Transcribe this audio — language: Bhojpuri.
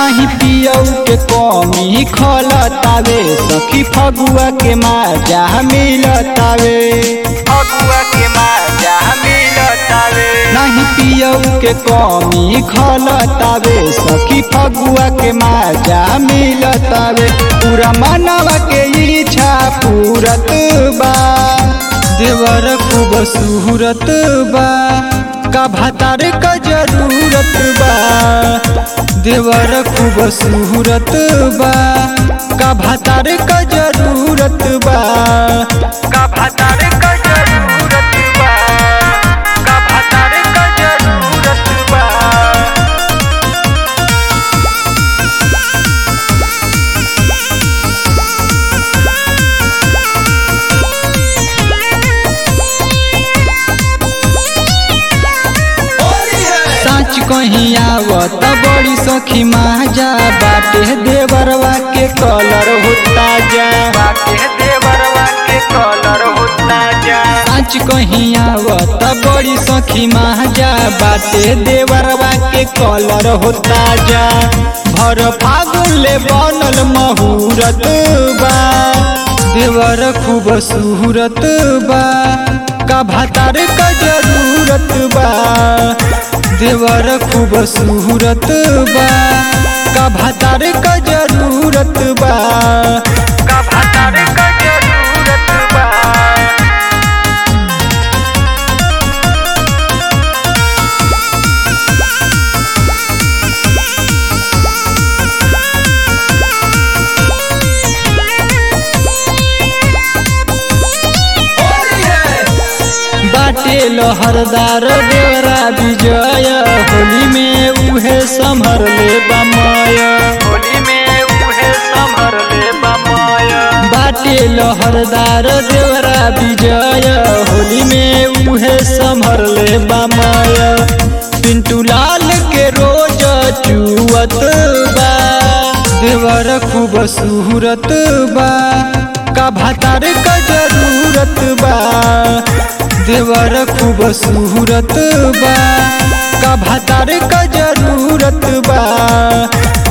नहीं पियऊ के कमी खलतावे सखी फगुआ के माजा मिलतावे फगुआ के माजा मिलतावे नहीं पियऊ के कमी खलतावे सखी फगुआ के माजा मिलतावे पूरा मनवा के इच्छा पूरत बा देवर खूब सूरत बा का भातार का जरूरत बा देवर खूब सूरत बा का भातार का जरूरत बा का भातार का जरूरत बा का भातार का जरूरत बा सच कहीं आवत बड़ी सखी माजा बाटे देवरवा के कलर होता जा बाटे देवरवा के कलर होता जा सच कहीं आवत बड़ी सखी माजा बाटे देवरवा के कलर होता जा भर फागुन ले बनल महूरत बा देवर खूब सूरत बा का भातार का जरूरत बा देवर खूब सूरत बा का भातार का जरूरत बा का भातार का जरूरत बा बाटे लहरदार देवरा विजय होली में उहे संभर ले बमय होली में उहे संभर ले बमय बाटे लहरदार देवरा विजय होली में उहे संभर ले बमय पिंटू लाल के रोज चुअत बा देवर खूब सूरत बा का भातार का जरूरत बा देवर खूब सूरत बा का भातार का जरूरत बा